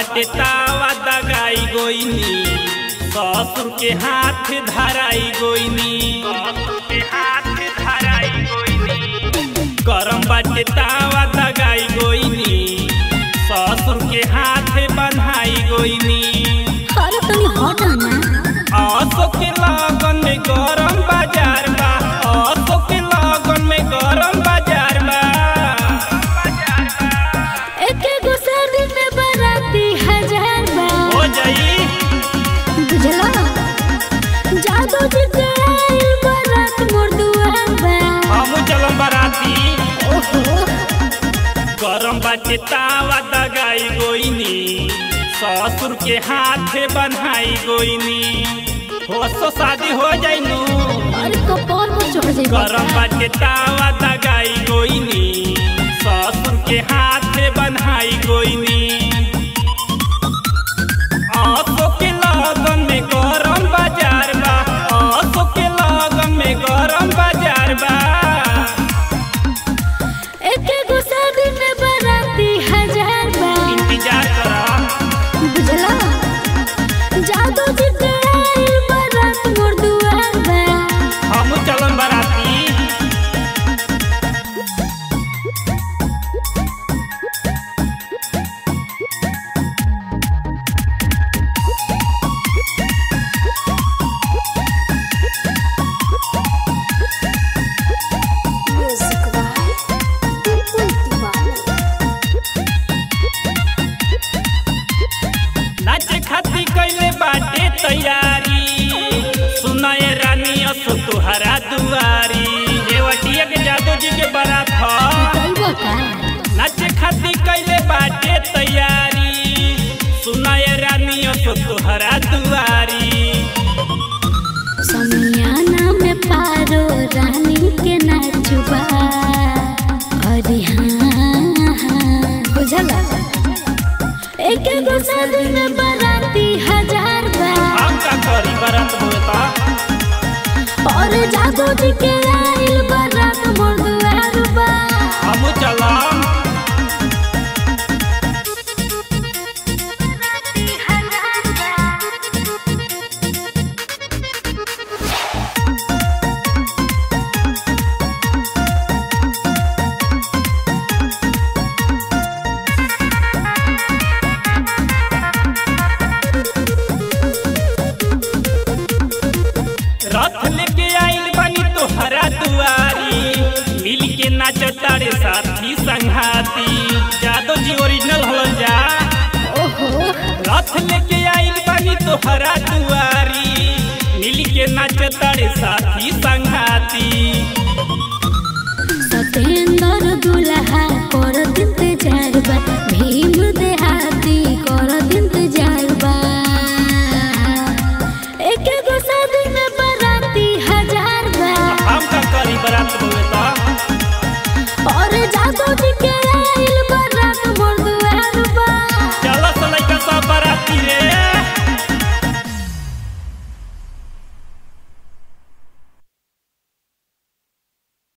बाटे तावा दगाई गोइनी ससुर के हाथ धराई गोइनी गरम बाटे तावा दगाई गोइनी ससुर के हाथ बन्हाई गोइनी अरे तनी हट ना असो के लगन में गरम बाजार बा असो के लगन में गरम बाजार बा एके गो शादी में बाराती हजार बा हो जाई बुझला जादू जी के आइल बारात मोर दुआर बा हम चलम बाराती ओहो गरम बाटे तावा दगाई गोइनी ससुर के हाथ बन्हाई गोइनी हो सो शादी हो जाई नु अरे कपार पर चढ़ जाई गरम बाटे तावा दगाई गोइनी ससुर के हाथ बन्हाई गोइनी आंसू के लगन में गरम बाजार बा आंसू के लगन में गरम बाजार बा एके गो शादी में बाराती हजार बा इंतजार करा बुझला जादू जी के आइल बारात मोर दुआर बा हम चलन बाराती म्यूजिक बाय बिल्कुल दीवाना नाच खाती कैले बाटे तैयारी सुनाए रानी असो तुहरा दुआरी रेवटिया के जादू जी के बारात ह कइबो का नाच खाती कैले बाटे तैयारी सुनाए रानी असो तुहरा दुआरी समियाना में पारो रानी के नाचुबा अरे हाँ हाँ बुझला एक गो शादी में बाराती हजार बा हम का करी बारात होता और जादू जी के आइल बारात मोर दुआर बा हम चलम रथ लेके आइल बानी तोहरा दुआरी मिल के नाच तारे साथी संघाती जादो जी ओरिजिनल हलन जा ओहो रथ लेके आइल बानी तोहरा दुआरी मिल के नाच तारे साथी संघाती